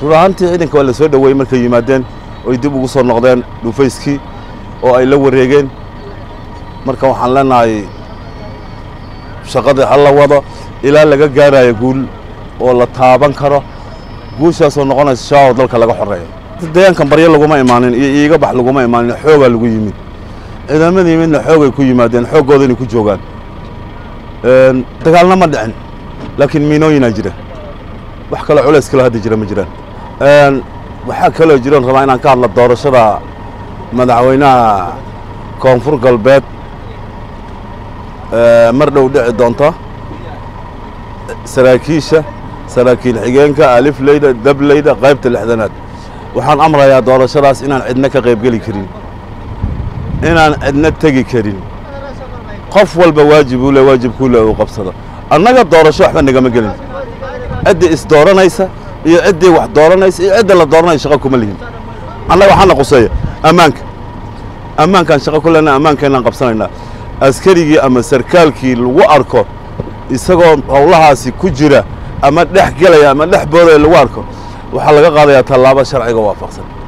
rur ahaantii ciidanka waa la soo dhoweeyey markay yimaadeen oy dib ugu soo noqdeen dhufayskii oo ay la wareegeen marka waxaan leenahay shaqadii ha la wado ilaa laga gaarayo guul oo la taaban karo guushaasoo noqonaysa shaawo dalka laga xoreeyo deegaankan baryo laguma imaanin iyo iiga bax laguma imaanin xoogaa lagu yimid ciidamada yimidna xoogay ku yimaadeen xooggooda inay ku joogaan dagaalna ma dhicin laakiin miinooyinaa jira wax kaloo culays kaloo hadda jira ma jiraan waxaa kaloo jiroon rabaa inaan ka hadla doorashada madaxweynaha koonfur galbeed mar dhow dhici doonta saraakiisha saraakiil xigeenka alifleyda dableyda qaybta lixdanaad waxaan amrayaa doorashadaas inaan cidna ka qaybgeli karin inaan cidna tegi karin qof walba waajib uu le waajibkuu le uu qabsado annaga doorasho waxba nagama gelin ciddii isdooranaysa iyo ciddii wax dooranaysa iyo cidda la dooranaya shaqo kuma lihin annaga waxaana quseeya ammaanka ammaankaan shaqo ku lena ammaankeenaan qabsanaynaa askarigii ama sarkaalkii lagu arko isagoo howlahaasi ku jira ama dhex gelaya ama dhex boodaya lagu arko waxaa laga qaadayaa tallaabo sharciga waafaqsan